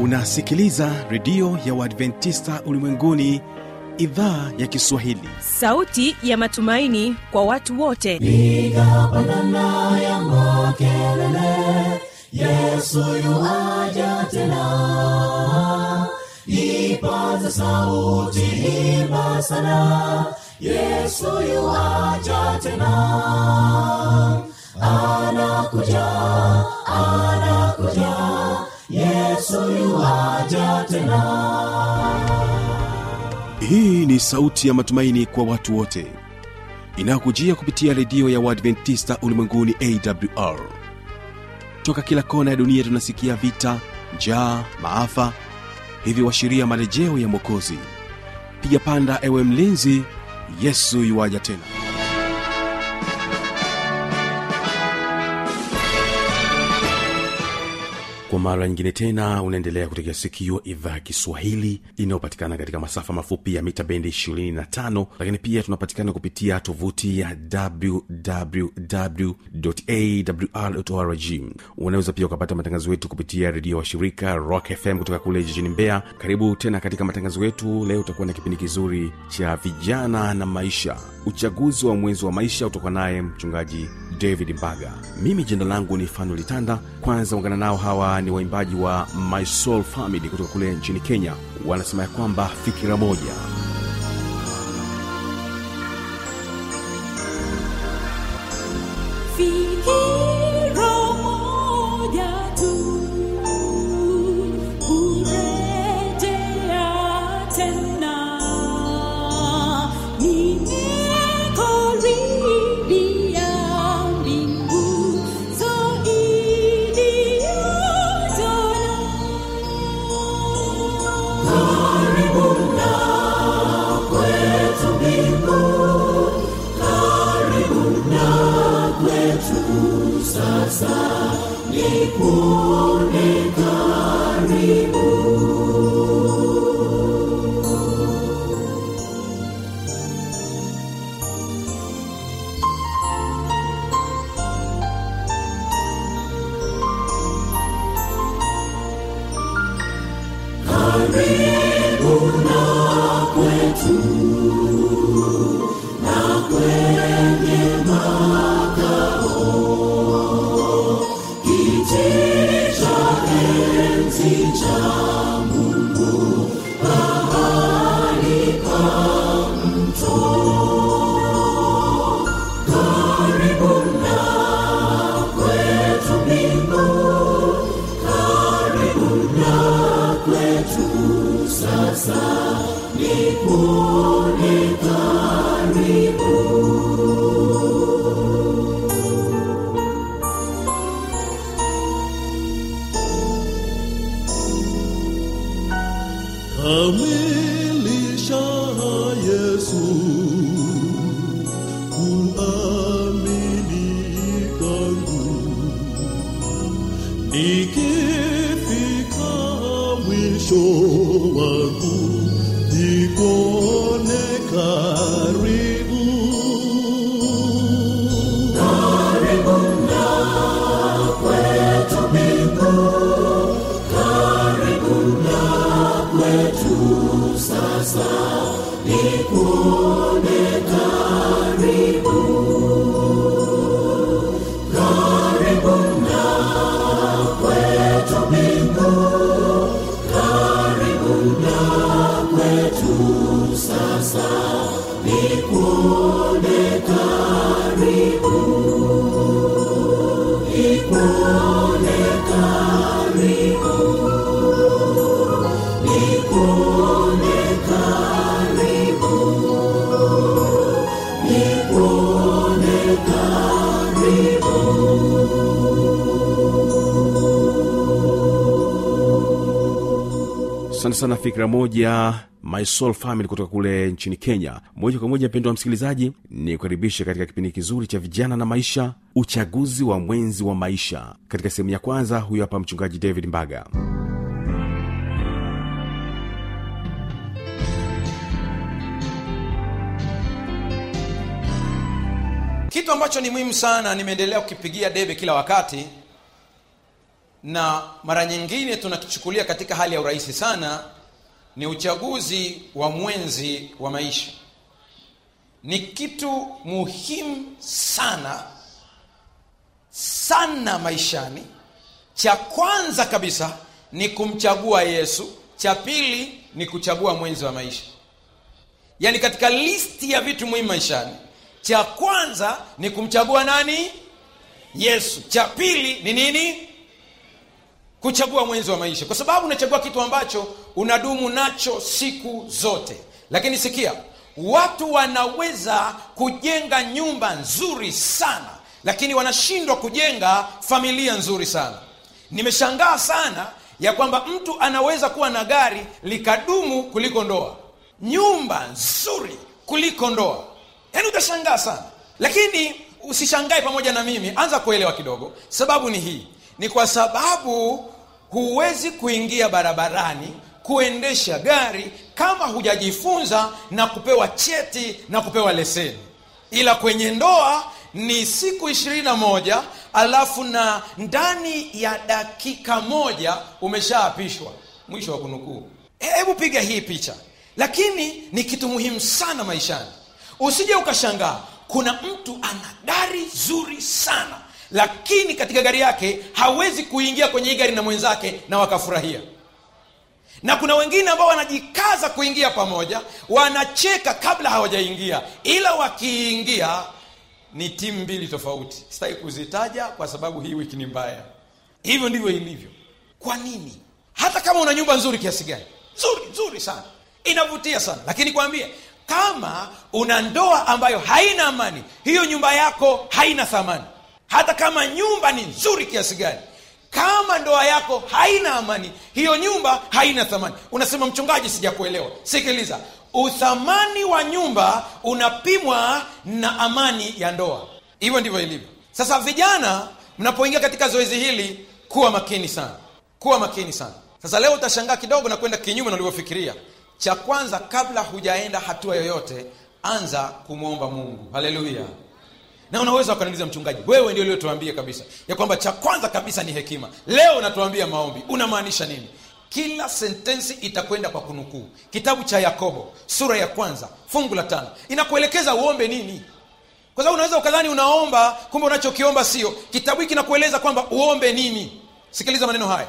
unasikiliza redio ya uadventista ulimwenguni idhaa ya kiswahili sauti ya matumaini kwa watu wote piga pandana ya makelele yesu yuaja tena ipaza sauti himba sana yesu yuaja tena anakuja anakuja yesu yuaja tena hii ni sauti ya matumaini kwa watu wote inayokujia kupitia redio ya uadventista ulimwenguni awr toka kila kona ya dunia tunasikia vita njaa maafa hivyo washiria marejeo ya mwokozi piga panda ewe mlinzi yesu yuwaja tena kwa mara nyingine tena unaendelea kutegea sikio idhaa ya kiswahili inayopatikana katika masafa mafupi ya mita bendi 25 lakini pia tunapatikana kupitia tovuti ya wwwawrrg unaweza pia ukapata matangazo yetu kupitia redio wa shirika rock fm kutoka kule jijini mbeya karibu tena katika matangazo yetu leo utakuwa na kipindi kizuri cha vijana na maisha uchaguzi wa mwenzi wa maisha utakuwa naye mchungaji david mbaga mimi jina langu ni fano litanda kwanza ungana nao hawa ni waimbaji wa my soul family kutoka kule nchini kenya wanasema ya kwamba fikira moja Fikira moja tu, kurejea tena. Nimekaribia mbingu zaidi ya jana. kamilisha Yesu kuamini kwangu nikifika mwisho wangu nikone karibu asante sana fikira moja my soul family kutoka kule nchini kenya moja kwa moja mpendo wa msikilizaji ni kukaribisha katika kipindi kizuri cha vijana na maisha uchaguzi wa mwenzi wa maisha katika sehemu ya kwanza huyo hapa mchungaji david mbaga kitu ambacho ni muhimu sana nimeendelea kukipigia debe kila wakati na mara nyingine tunakichukulia katika hali ya urahisi sana ni uchaguzi wa mwenzi wa maisha ni kitu muhimu sana sana maishani cha kwanza kabisa ni kumchagua yesu cha pili ni kuchagua mwenzi wa maisha yaani katika listi ya vitu muhimu maishani cha kwanza ni kumchagua nani yesu cha pili ni nini kuchagua mwenzi wa maisha kwa sababu unachagua kitu ambacho unadumu nacho siku zote lakini sikia watu wanaweza kujenga nyumba nzuri sana lakini wanashindwa kujenga familia nzuri sana nimeshangaa sana ya kwamba mtu anaweza kuwa na gari likadumu kuliko ndoa nyumba nzuri kuliko ndoa yaani utashangaa sana lakini usishangae pamoja na mimi anza kuelewa kidogo sababu ni hii ni kwa sababu huwezi kuingia barabarani kuendesha gari kama hujajifunza na kupewa cheti na kupewa leseni ila kwenye ndoa ni siku ishirini na moja alafu na ndani ya dakika moja umeshaapishwa mwisho wa kunukuu hebu piga hii picha lakini ni kitu muhimu sana maishani usije ukashangaa kuna mtu ana gari zuri sana lakini katika gari yake hawezi kuingia kwenye hii gari na mwenzake na wakafurahia na kuna wengine ambao wanajikaza kuingia pamoja wanacheka kabla hawajaingia ila wakiingia ni timu mbili tofauti sitaki kuzitaja kwa sababu hii wiki ni mbaya hivyo ndivyo ilivyo kwa nini hata kama una nyumba nzuri kiasi gani nzuri nzuri sana inavutia sana lakini kwambie kama una ndoa ambayo haina amani hiyo nyumba yako haina thamani hata kama nyumba ni nzuri kiasi gani kama ndoa yako haina amani hiyo nyumba haina thamani unasema mchungaji sijakuelewa sikiliza uthamani wa nyumba unapimwa na amani ya ndoa hivyo ndivyo ilivyo sasa vijana mnapoingia katika zoezi hili kuwa makini sana kuwa makini sana sasa leo utashangaa kidogo na kwenda kinyume na ulivyofikiria cha kwanza kabla hujaenda hatua yoyote anza kumwomba mungu haleluya na unaweza ukaniuliza mchungaji wewe ndio uliotuambia kabisa ya kwamba cha kwanza kabisa ni hekima leo unatuambia maombi unamaanisha nini kila sentensi itakwenda kwa kunukuu kitabu cha yakobo sura ya kwanza fungu la tano inakuelekeza uombe nini kwa sababu unaweza ukadhani unaomba kumbe unachokiomba sio kitabu hiki kinakueleza kwamba uombe nini sikiliza maneno haya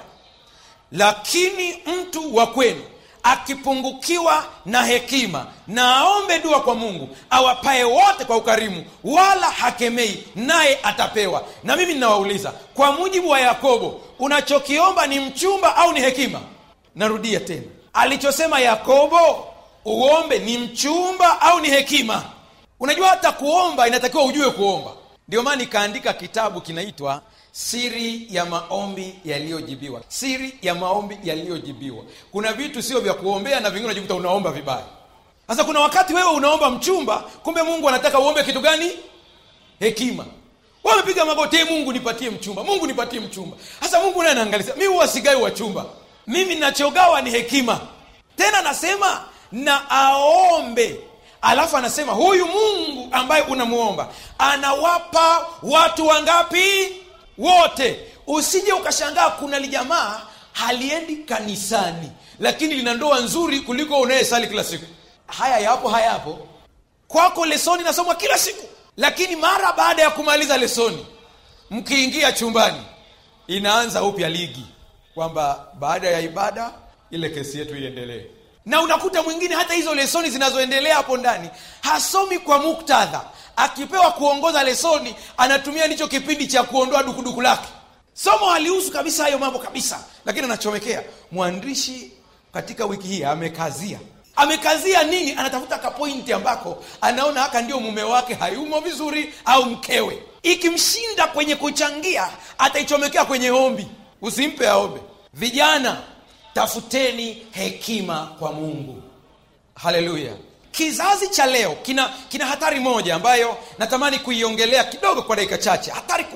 lakini mtu wa kwenu akipungukiwa na hekima na aombe dua kwa mungu awapae wote kwa ukarimu wala hakemei naye atapewa na mimi ninawauliza kwa mujibu wa yakobo unachokiomba ni mchumba au ni hekima narudia tena alichosema yakobo uombe ni mchumba au ni hekima unajua hata kuomba inatakiwa ujue kuomba ndio maana nikaandika kitabu kinaitwa siri ya maombi yaliyojibiwa siri ya maombi yaliyojibiwa kuna vitu sio vya kuombea na vingine unajikuta unaomba vibaya sasa kuna wakati wewe unaomba mchumba kumbe mungu anataka uombe kitu gani hekima wamepiga magoti "Ee mungu nipatie mchumba mungu nipatie mchumba sasa mungu naye anaangalia mi huwa sigai wachumba mimi nachogawa ni hekima tena anasema na aombe alafu anasema huyu mungu ambaye unamuomba anawapa watu wangapi wote usije ukashangaa kuna lijamaa haliendi kanisani lakini lina ndoa nzuri kuliko unayesali kila siku haya yapo hayapo kwako lesoni nasomwa kila siku lakini mara baada ya kumaliza lesoni mkiingia chumbani inaanza upya ligi kwamba baada ya ibada ile kesi yetu iendelee na unakuta mwingine hata hizo lesoni zinazoendelea hapo ndani hasomi kwa muktadha akipewa kuongoza lesoni anatumia ndicho kipindi cha kuondoa dukuduku lake somo halihusu kabisa hayo mambo kabisa lakini anachomekea mwandishi katika wiki hii amekazia amekazia nini anatafuta kapointi ambako anaona haka ndio mume wake hayumo vizuri au mkewe ikimshinda kwenye kuchangia ataichomekea kwenye ombi usimpe aombe vijana tafuteni hekima kwa mungu haleluya kizazi cha leo kina kina hatari moja ambayo natamani kuiongelea kidogo kwa dakika chache hatari kubwa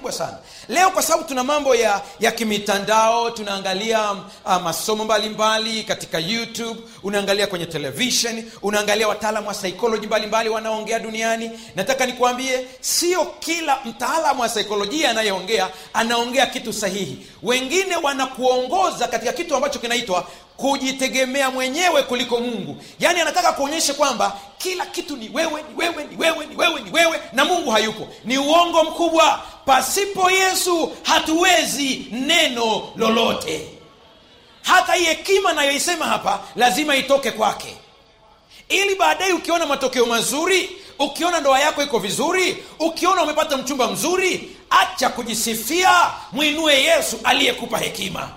kubwa sana leo kwa sababu tuna mambo ya ya kimitandao tunaangalia uh, masomo mbalimbali mbali, katika youtube unaangalia kwenye television unaangalia wataalamu wa psychology mbalimbali wanaoongea duniani nataka nikuambie sio kila mtaalamu wa saikolojia anayeongea anaongea kitu sahihi wengine wanakuongoza katika kitu ambacho kinaitwa kujitegemea mwenyewe kuliko mungu yaani anataka kuonyesha kwamba kila kitu ni wewe ni wewe ni wewe ni wewe ni wewe na mungu hayupo ni uongo mkubwa pasipo yesu hatuwezi neno lolote hata hii hekima nayoisema hapa lazima itoke kwake ili baadaye ukiona matokeo mazuri ukiona ndoa yako iko vizuri ukiona umepata mchumba mzuri acha kujisifia mwinue yesu aliyekupa hekima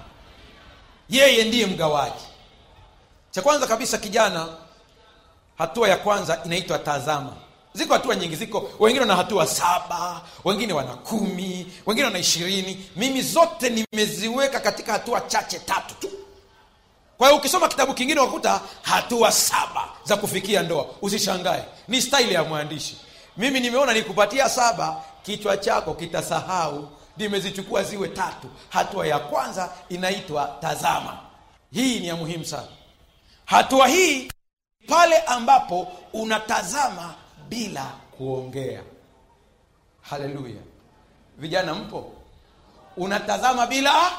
yeye ndiye mgawaji cha kwanza kabisa kijana hatua ya kwanza inaitwa tazama ziko hatua nyingi ziko wengine wana hatua saba wengine wana kumi wengine wana ishirini mimi zote nimeziweka katika hatua chache tatu tu kwa hiyo ukisoma kitabu kingine wakuta hatua saba za kufikia ndoa usishangae ni staili ya mwandishi mimi nimeona nikupatia saba kichwa chako kitasahau nimezichukua ziwe tatu hatua ya kwanza inaitwa tazama hii ni ya muhimu sana hatua hii pale ambapo unatazama bila kuongea haleluya vijana mpo unatazama bila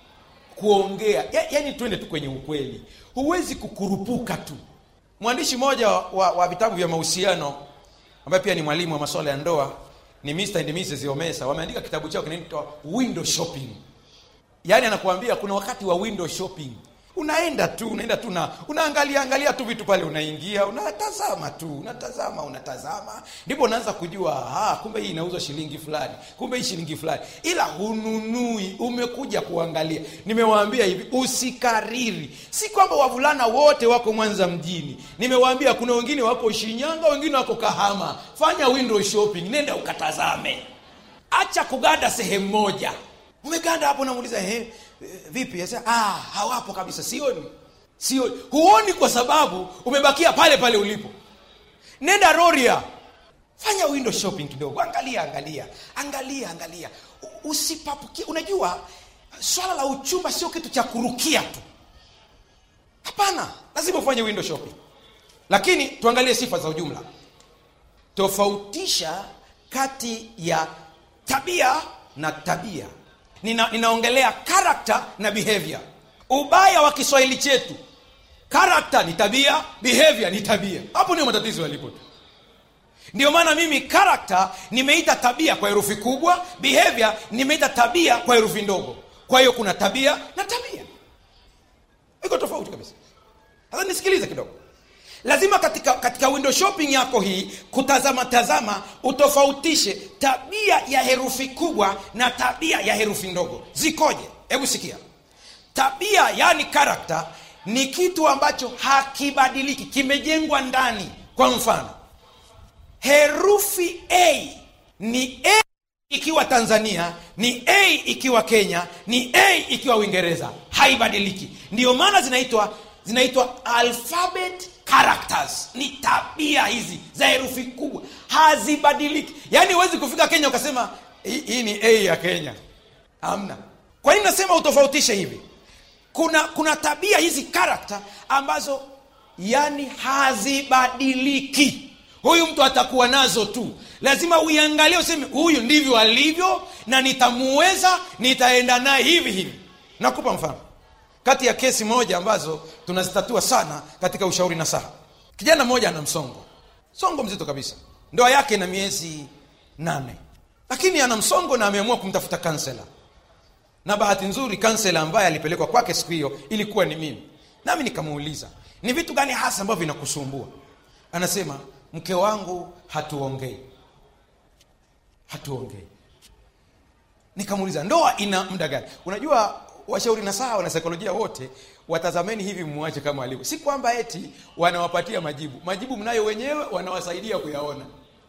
kuongea ya, yani twende tu kwenye ukweli huwezi kukurupuka tu mwandishi mmoja wa, wa, wa vitabu vya mahusiano ambaye pia ni mwalimu wa masuala ya ndoa ni Mr. and Mrs. Omesa wameandika kitabu chao kinaitwa window shopping yaani anakuambia kuna wakati wa window shopping unaenda tu unaenda tu na unaangalia angalia tu vitu pale unaingia unatazama tu unatazama unatazama ndipo unaanza kujua ah, kumbe hii inauzwa shilingi fulani kumbe hii shilingi fulani ila hununui umekuja kuangalia nimewaambia hivi usikariri si kwamba wavulana wote wako mwanza mjini nimewaambia kuna wengine wako shinyanga wengine wako kahama fanya window shopping nenda ukatazame acha kuganda sehemu moja umeganda hapo namuuliza eh, vipi Asa, ah, hawapo kabisa sioni sioni huoni kwa sababu umebakia pale pale ulipo nenda roria fanya window shopping kidogo angalia angalia angalia angalia U- usipapukie unajua swala la uchumba sio kitu cha kurukia tu hapana lazima ufanye window shopping lakini tuangalie sifa za ujumla tofautisha kati ya tabia na tabia Nina, ninaongelea character na behavior ubaya wa kiswahili chetu character ni tabia behavior ni tabia hapo ndio matatizo yalipo tu ndio maana mimi character nimeita tabia kwa herufi kubwa behavior nimeita tabia kwa herufi ndogo kwa hiyo kuna tabia na tabia iko tofauti kabisa sasa nisikilize kidogo lazima katika katika window shopping yako hii kutazama tazama utofautishe tabia ya herufi kubwa na tabia ya herufi ndogo zikoje hebu sikia tabia yani karakta ni kitu ambacho hakibadiliki kimejengwa ndani kwa mfano herufi a ni a ikiwa tanzania ni a ikiwa kenya ni a ikiwa uingereza haibadiliki ndiyo maana zinaitwa zinaitwa alphabet characters ni tabia hizi za herufi kubwa hazibadiliki yaani huwezi kufika kenya ukasema hii hii ni a ya kenya hamna kwa nini nasema utofautishe hivi kuna kuna tabia hizi karakta ambazo yani hazibadiliki huyu mtu atakuwa nazo tu lazima uiangalie useme huyu ndivyo alivyo na nitamuweza nitaenda naye hivi hivi nakupa mfano kati ya kesi moja ambazo tunazitatua sana katika ushauri na saha kijana mmoja ana msongo msongo mzito kabisa ndoa yake na miezi nane lakini ana msongo na ameamua kumtafuta kansela na bahati nzuri kansela ambaye alipelekwa kwake siku hiyo ilikuwa ni mimi nami nikamuuliza ni vitu gani hasa ambavyo vinakusumbua anasema mke wangu hatuongei hatuongei nikamuuliza ndoa ina muda gani unajua washauri na sawa na saikolojia wote watazameni hivi mwache kama alivyo si kwamba eti wanawapatia majibu majibu mnayo wenyewe wanawasaidia kuyaona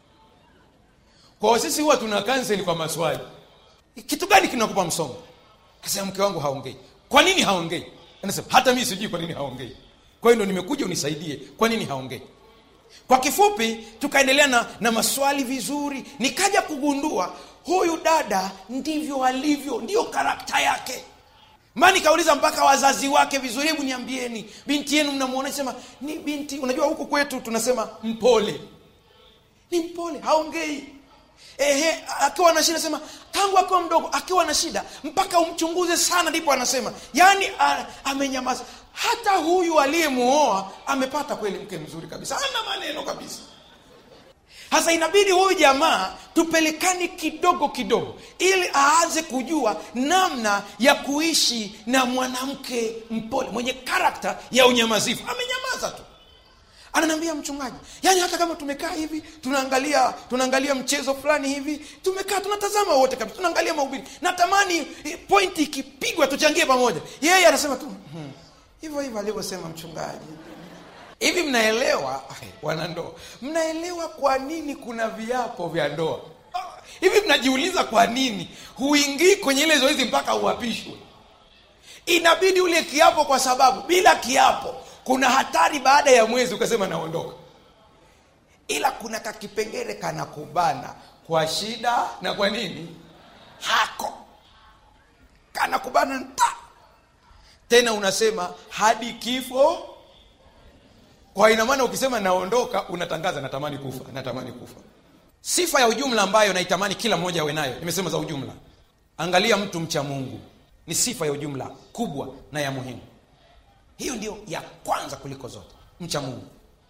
kwa sisi huwa tuna kanseli kwa maswali kitu gani kinakupa msongo kasema mke wangu haongei kwa nini haongei anasema hata mimi sijui kwa nini haongei kwa hiyo ndo nimekuja unisaidie kwa nini haongei kwa kifupi tukaendelea na, na maswali vizuri nikaja kugundua huyu dada ndivyo alivyo ndiyo karakta yake ma nikauliza mpaka wazazi wake vizuri hebu niambieni binti yenu mnamwona sema ni binti unajua huku kwetu tunasema mpole ni mpole haongei ehe akiwa na shida sema tangu akiwa mdogo akiwa na shida mpaka umchunguze sana ndipo anasema yaani a- amenyamaza hata huyu aliyemuoa amepata kweli mke mzuri kabisa ana maneno kabisa sasa inabidi huyu jamaa tupelekane kidogo kidogo ili aanze kujua namna ya kuishi na mwanamke mpole mwenye karakta ya unyamazifu amenyamaza tu ananiambia mchungaji yaani hata kama tumekaa hivi tunaangalia tunaangalia mchezo fulani hivi tumekaa tunatazama wote kabisa tunaangalia mahubiri natamani eh, pointi ikipigwa tuchangie pamoja yeye anasema tu "Hmm, hivyo hivyo alivyosema mchungaji hivi mnaelewa wanandoa mnaelewa kwa nini kuna viapo vya ndoa Ah, hivi mnajiuliza kwa nini huingii kwenye ile zoezi mpaka uapishwe inabidi ule kiapo kwa sababu bila kiapo kuna hatari baada ya mwezi ukasema naondoka ila kuna kakipengele kanakubana kwa shida na kwa nini hako kanakubana nta tena unasema hadi kifo kwa ina maana ukisema naondoka unatangaza natamani kufa natamani kufa sifa ya ujumla ambayo naitamani kila mmoja awe nayo nimesema za ujumla angalia mtu mcha mungu ni sifa ya ujumla kubwa na ya muhimu hiyo ndio ya kwanza kuliko zote mcha mungu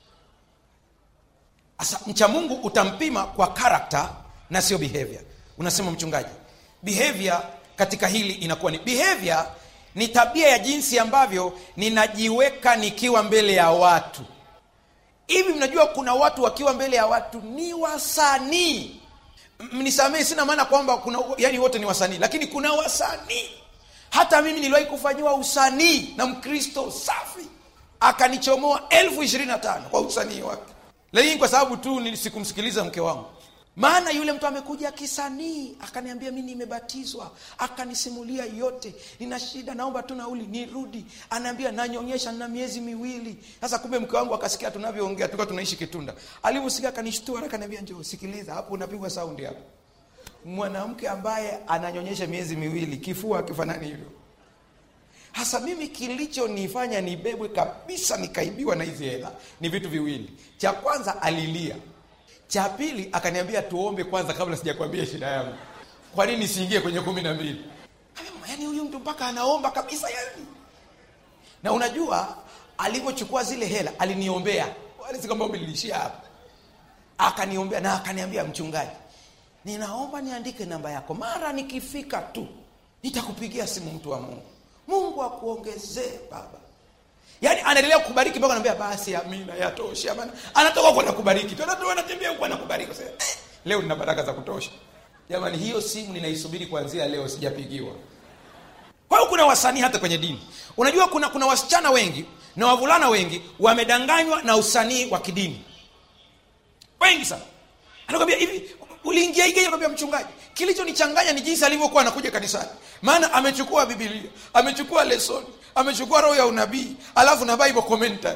sasa mcha mungu utampima kwa karakta na sio behavior unasema mchungaji behavior katika hili inakuwa ni behavior ni tabia ya jinsi ambavyo ninajiweka nikiwa mbele ya watu hivi mnajua kuna watu wakiwa mbele ya watu ni wasanii M- mnisamehe sina maana kwamba kuna yani wote ni wasanii lakini kuna wasanii hata mimi niliwahi kufanyiwa usanii na mkristo safi akanichomoa elfu ishirini na tano kwa usanii wake lakini kwa sababu tu ni- sikumsikiliza mke wangu maana yule mtu amekuja kisanii akaniambia mi nimebatizwa akanisimulia yote nina shida naomba tu nauli nirudi anaambia nanyonyesha na miezi miwili sasa kumbe mke wangu akasikia tunavyoongea tulikuwa tunaishi kitunda alivyosikia akanishtua akaniambia njoo sikiliza hapo unapigwa saundi hapo mwanamke ambaye ananyonyesha miezi miwili kifua akifanani hivyo hasa mimi kilichonifanya nibebwe kabisa nikaibiwa na hizi hela ni vitu viwili cha kwanza alilia cha pili akaniambia tuombe kwanza kabla sijakwambia shida yangu kwa nini siingie kwenye kumi na mbili yaani huyu mtu mpaka anaomba kabisa yani na unajua alivyochukua zile hela aliniombea walisi kwamba umelishia hapa akaniombea na akaniambia mchungaji ninaomba niandike namba yako mara nikifika tu nitakupigia simu mtu wa mungu mungu akuongezee baba yaani anaendelea kukubariki mpaka anaambia basi amina yatosha maana anatoka huko anakubariki tu anatoka anatembea huko anakubariki Sasa, eh, leo nina baraka za kutosha jamani hiyo simu ninaisubiri kuanzia leo sijapigiwa kwa hiyo kuna wasanii hata kwenye dini unajua kuna kuna wasichana wengi na wavulana wengi wamedanganywa na usanii wa kidini wengi sana anakwambia hivi uliingia igeje kwambia mchungaji kilichonichanganya ni jinsi alivyokuwa anakuja kanisani maana amechukua bibilia amechukua lesoni amechukua roho ya unabii alafu na bible commentary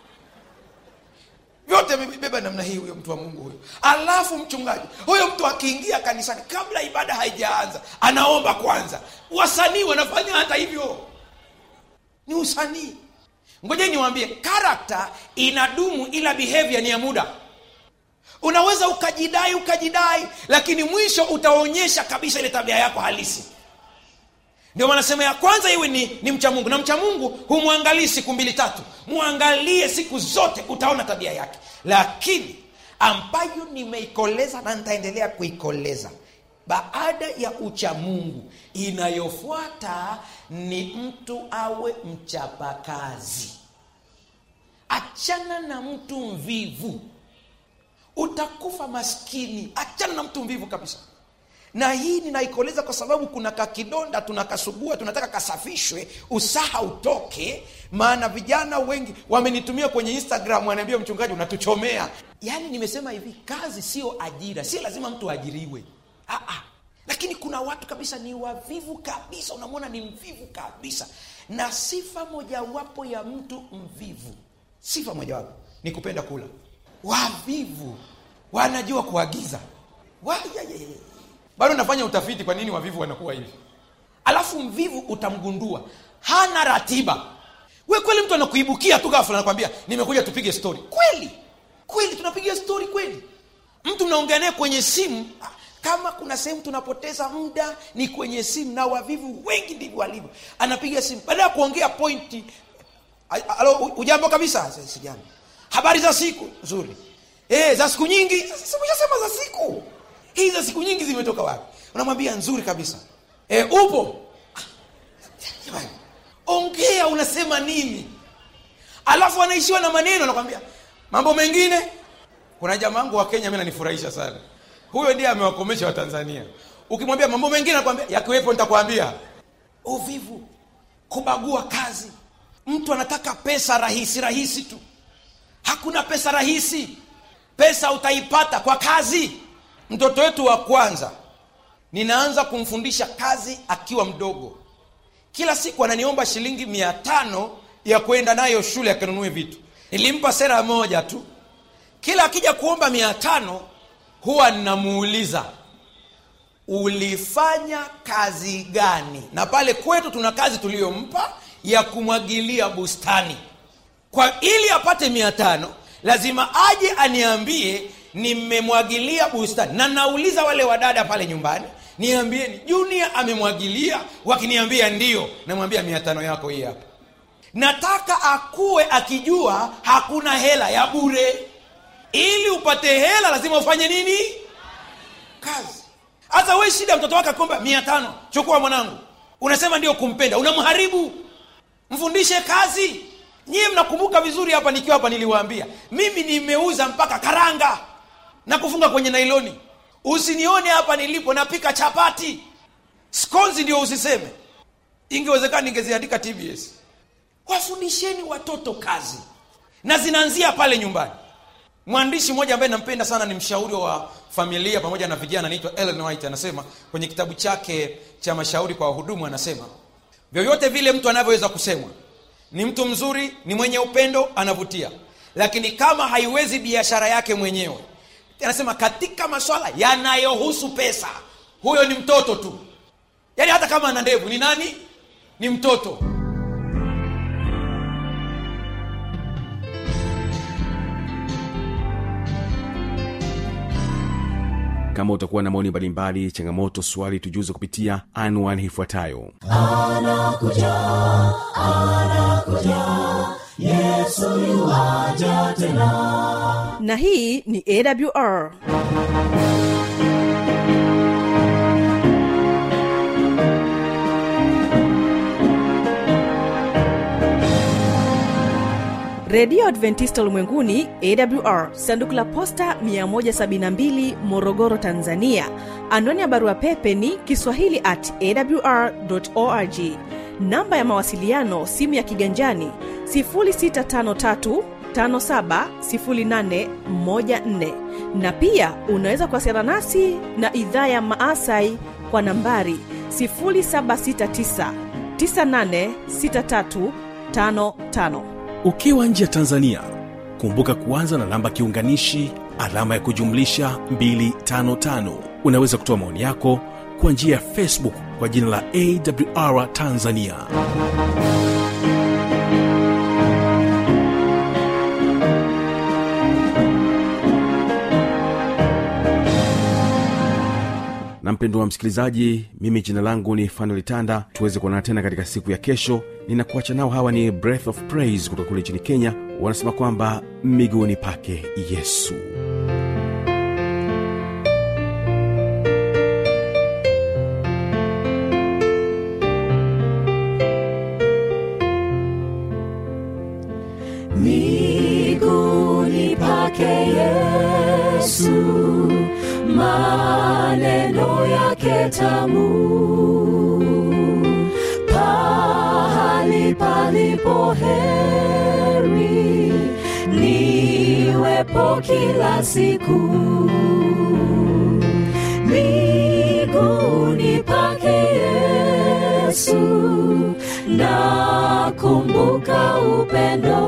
vyote amebeba namna hii huyo mtu wa mungu huyo alafu mchungaji huyo mtu akiingia kanisani kabla ibada haijaanza anaomba kwanza wasanii wanafanya hata hivyo ni usanii ngoja niwaambie karakta inadumu ila behavior ni ya muda unaweza ukajidai ukajidai lakini mwisho utaonyesha kabisa ile tabia yako halisi ndio maana sema ya kwanza iwe ni, ni mcha mungu na mcha mungu humwangalii siku mbili tatu mwangalie siku zote utaona tabia yake lakini ambayo nimeikoleza na nitaendelea kuikoleza baada ya uchamungu inayofuata ni mtu awe mchapakazi achana na mtu mvivu utakufa maskini achana na mtu mvivu kabisa na hii ninaikoleza kwa sababu kuna kakidonda tunakasugua tunataka kasafishwe usaha utoke maana vijana wengi wamenitumia kwenye instagram wanaambia mchungaji unatuchomea yaani nimesema hivi kazi sio ajira si lazima mtu aajiriwe Aa, lakini kuna watu kabisa ni wavivu kabisa unamwona ni mvivu kabisa na sifa mojawapo ya mtu mvivu sifa mojawapo ni kupenda kula wavivu wanajua kuagiza Wa- ya- ya- ya- bado nafanya utafiti kwa nini wavivu wanakuwa hivi alafu mvivu utamgundua hana ratiba we kweli mtu anakuibukia tu ghafla anakwambia nimekuja tupige story kweli kweli tunapiga story kweli mtu mnaongea naye kwenye simu ah, kama kuna sehemu tunapoteza muda ni kwenye simu na wavivu wengi ndivyo walivyo anapiga simu baada ya kuongea pointi "A- alo u- ujambo kabisa "Si- sijambo habari za siku nzuri e, za siku nyingi sikushasema za siku hii za siku nyingi zimetoka wapi unamwambia nzuri kabisa e, upo Ah, jamani, ongea unasema nini alafu anaishiwa na maneno anakwambia mambo mengine kuna jamaa wangu wa kenya mi nanifurahisha sana huyo ndiye amewakomesha watanzania ukimwambia mambo mengine anakwambia yakiwepo nitakwambia uvivu kubagua kazi mtu anataka pesa rahisi rahisi tu hakuna pesa rahisi pesa utaipata kwa kazi mtoto wetu wa kwanza ninaanza kumfundisha kazi akiwa mdogo kila siku ananiomba shilingi mia tano ya kwenda nayo shule akanunue vitu nilimpa sera moja tu kila akija kuomba mia tano huwa ninamuuliza ulifanya kazi gani na pale kwetu tuna kazi tuliyompa ya kumwagilia bustani kwa ili apate mia tano lazima aje aniambie nimemwagilia bustani na nauliza wale wadada pale nyumbani niambieni junior amemwagilia wakiniambia ndio namwambia mia tano yako hii hapa nataka akuwe akijua hakuna hela ya bure ili upate hela lazima ufanye nini kazi hasa we shida mtoto wake akomba mia tano chukua mwanangu unasema ndio kumpenda unamharibu mfundishe kazi nyie mnakumbuka vizuri hapa nikiwa hapa niliwaambia mimi nimeuza mpaka karanga na kufunga kwenye nailoni usinione hapa nilipo napika chapati skonzi ndio usiseme ingewezekana ningeziandika tbs wafundisheni watoto kazi na zinaanzia pale nyumbani mwandishi mmoja ambaye nampenda sana ni mshauri wa familia pamoja na vijana anaitwa ellen white anasema kwenye kitabu chake cha mashauri kwa wahudumu anasema vyovyote vile mtu anavyoweza kusemwa ni mtu mzuri ni mwenye upendo anavutia lakini kama haiwezi biashara yake mwenyewe anasema katika maswala yanayohusu pesa huyo ni mtoto tu yaani hata kama ana ndevu ni nani ni mtoto kama utakuwa na maoni mbalimbali changamoto swali tujuze kupitia anwani ifuatayo anakuja anakuja yesu yuaja tena na hii ni awr redio adventista ulimwenguni awr sanduku la posta 172 morogoro tanzania anwani ya barua pepe ni kiswahili at awr org namba ya mawasiliano simu ya kiganjani 653 570814 na pia unaweza kuwasiliana nasi na idhaa ya maasai kwa nambari 769 986355 ukiwa nje ya tanzania kumbuka kuanza na namba kiunganishi alama ya kujumlisha 255 unaweza kutoa maoni yako kwa njia ya facebook kwa jina la awr tanzania na mpendo wa msikilizaji mimi jina langu ni fanuel tanda tuweze kuonana tena katika siku ya kesho ninakuacha nao hawa ni breath of praise kutoka kule nchini kenya wanasema kwamba miguuni pake yesu miguuni pake yesu maneno yake tamu pahali palipo heri niwepo kila siku miguuni pake yesu nakumbuka upendo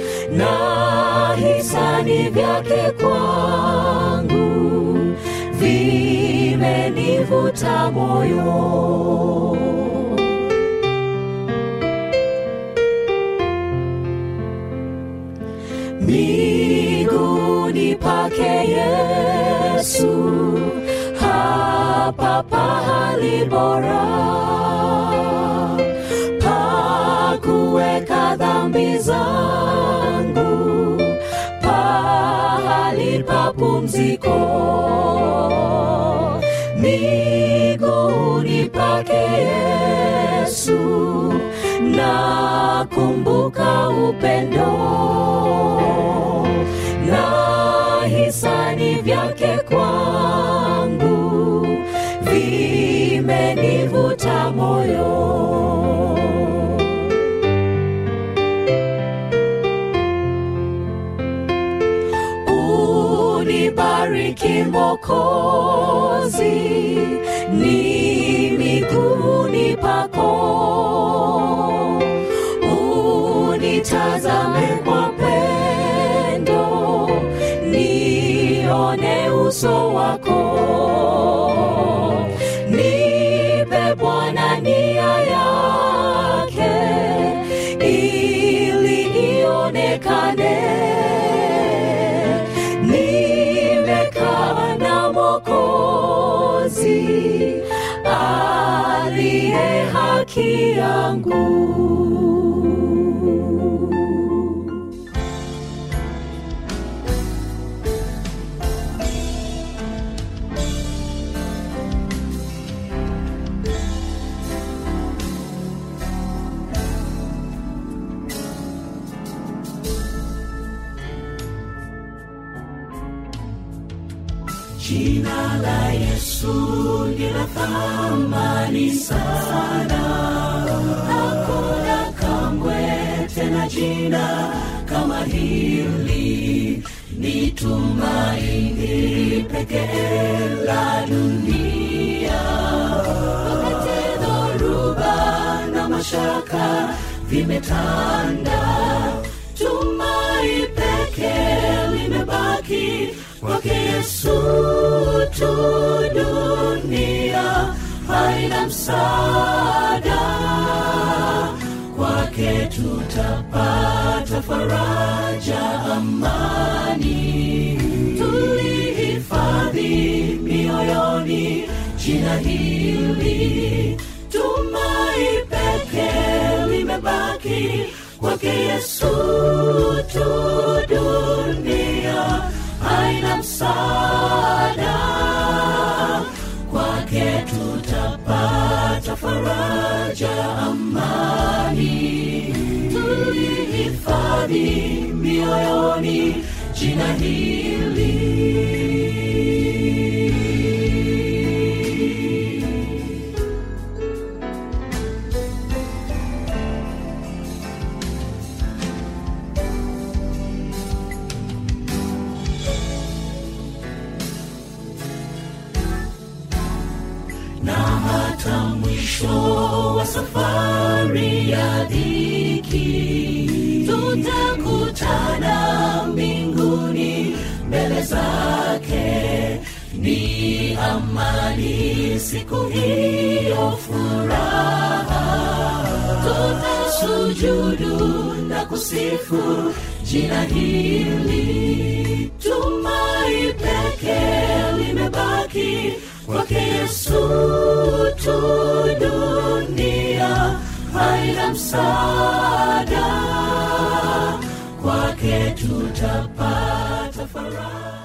na hisani vyake kwangu vi vimenivuta moyo miguuni pake Yesu, hapa pahali bora pa kuweka dhambi zangu, pahali pa pumziko miguuni pake Yesu, nakumbuka upendo na hisani vyake kwangu vimenivuta moyo unibariki mokozi ni miguuni pako unitazame kwa pendo nione uso wako nipe bwana nia yake ili ionekane nimekaa na mokozi aliye haki yangu Jina la Yesu ni la thamani sana, hakuna kamwe tena jina kama hili, ni tumaini pekee la dunia. Wakati dhoruba na mashaka vimetanda, tumai pekee limebaki kwake Yesu tu, dunia haina msaada, kwake tutapata faraja, amani. Tulihifadhi mioyoni jina hili, tumai pekee limebaki kwake Yesu tu, dunia haina msaada, kwake tutapata faraja, amani. Tulihifadhi mioyoni jina hili. na hata mwisho wa safari ya dhiki tutakutana mbinguni mbele zake ni amani siku hiyo furaha tutasujudu na kusifu jina hili tumai pekee limebaki kwake yesu tu dunia haina msaada kwake tutapata faraja